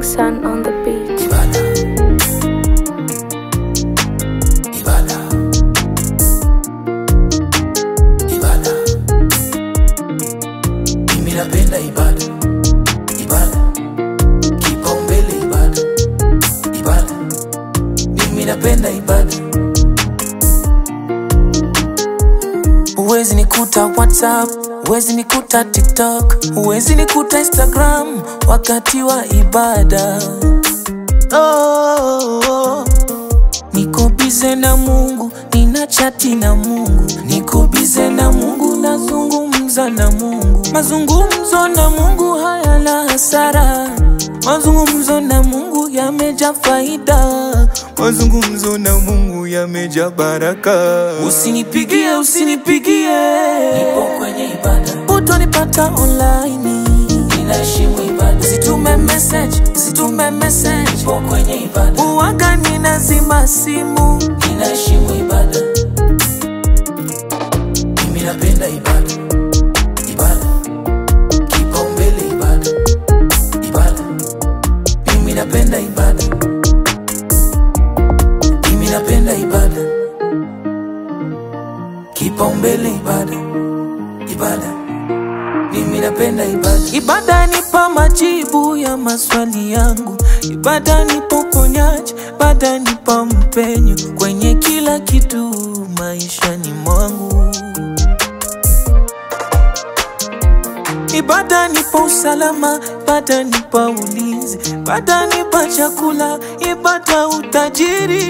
Sun on the beat. Ibada. Ibada. Ibada. Mimi napenda ibada. Ibada. Kipaumbele ibada. Ibada. Mimi napenda ibada. Huwezi nikuta WhatsApp, huwezi nikuta TikTok, huwezi nikuta Instagram wakati wa ibada. Oh, oh. Niko bize na Mungu, nina chati na Mungu, niko bize na Mungu, nazungumza na Mungu. Mazungumzo na Mungu hayana hasara, mazungumzo na Mungu yameja faida, mazungumzo na Mungu yameja baraka. Usinipigie, usinipigie, nipo kwenye ibada, utonipata online ninaheshimu ibada. Usitume message, usitume message, nipo kwenye ibada. Uwaga ninazima simu, ninaheshimu ibada. Mimi napenda ibada, ibada, kipaumbele ibada, ibada. Mimi napenda ibada, mimi napenda ibada, kipaumbele ibada, ibada. Mimi napenda ibada. Ibada nipa majibu ya maswali yangu, ibada nipa uponyaji, ibada nipa mpenyo kwenye kila kitu maishani mwangu. Ibada nipa usalama, ibada nipa ulinzi, ibada nipa chakula, ibada utajiri.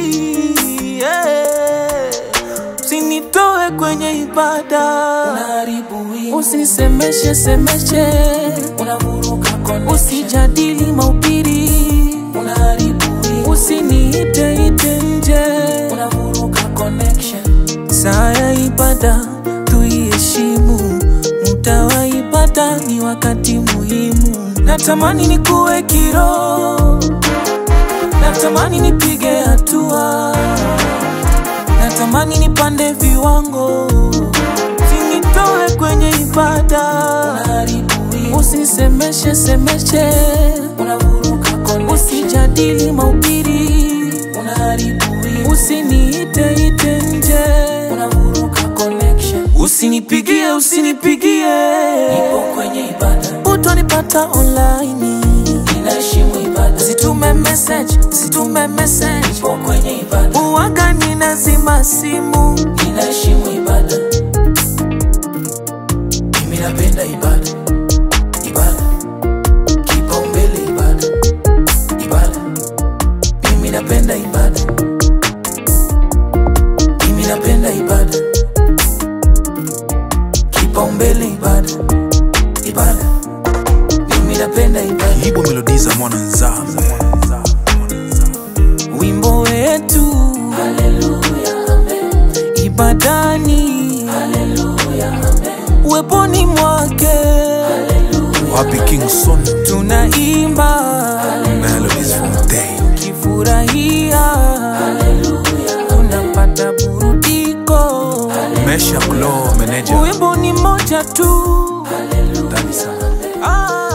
Yeah. Usinitoe kwenye ibada, usinisemeshe semeshe, usijadili mahubiri, usiniite ite nje, saa ya ibada tuiheshimu, muda wa ibada ni wakati muhimu. Natamani nikuwe kiroho, natamani nipige hatua natamani nipande viwango, usinitoe kwenye ibada, usinisemeshe semeshe, usijadili mahubiri, usiniite ite nje, usinipigie usinipigie, utonipata online Usitume message, usitume message Uwaga ninazima simu Ninaheshimu ibada Mimi napenda ibada Ibada Kipaumbele ibada Ibada Mimi napenda ibada Mimi napenda ibada Kipaumbele ibada Ibada Mimi napenda ibada Ibo melodi za mwana nzambe wimbo wetu ibadani uweponi mwake wapi king son tunaimba melodies from day kifurahia tunapata burudiko mesha glow manager wimbo ni moja tu ndani sana ah.